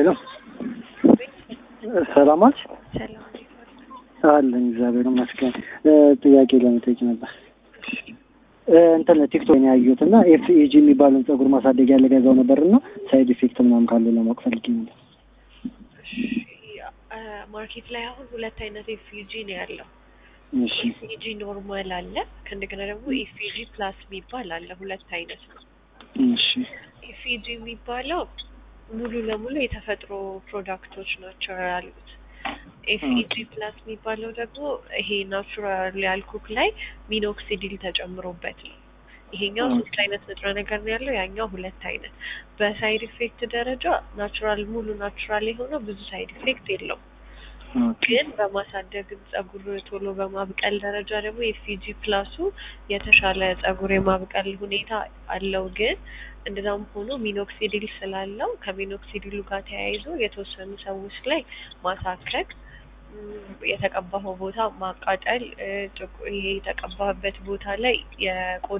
ሄሎ ሰላም አልሽ? ሰላም አለን እግዚአብሔር ይመስገን። ጥያቄ ለመጠየቅ ነበር። እንትን ቲክቶክ ነው ያየሁት እና ኤፍኢጂ የሚባለውን ፀጉር ማሳደጊያ ልገዛው ነበር እና ሳይድ ኢፌክት ምናምን ካለው ለማወቅ ፈልጌ ነበር። ማርኬት ላይ አሁን ሁለት አይነት ኤፍዩጂ ነው ያለው። እሺ ኤፍዩጂ ኖርማል አለ፣ ከእንደገና ደግሞ ኤፍዩጂ ፕላስ የሚባል አለ። ሁለት አይነት ነው። እሺ ኤፍዩጂ የሚባለው ሙሉ ለሙሉ የተፈጥሮ ፕሮዳክቶች ናቸው ያሉት። ኤፍኢጂ ፕላስ የሚባለው ደግሞ ይሄ ናቹራል ያልኩክ ላይ ሚኖክሲዲል ተጨምሮበት ነው። ይሄኛው ሶስት አይነት ንጥረ ነገር ነው ያለው፣ ያኛው ሁለት አይነት። በሳይድ ኢፌክት ደረጃ ናቹራል ሙሉ ናቹራል የሆነው ብዙ ሳይድ ኢፌክት የለውም። ግን በማሳደግ ጸጉር ቶሎ በማብቀል ደረጃ ደግሞ የፊጂ ፕላሱ የተሻለ ጸጉር የማብቀል ሁኔታ አለው። ግን እንደዛም ሆኖ ሚኖክሲዲል ስላለው ከሚኖክሲዲሉ ጋር ተያይዞ የተወሰኑ ሰዎች ላይ ማሳከክ፣ የተቀባኸው ቦታ ማቃጠል፣ ይሄ የተቀባበት ቦታ ላይ የቆዳ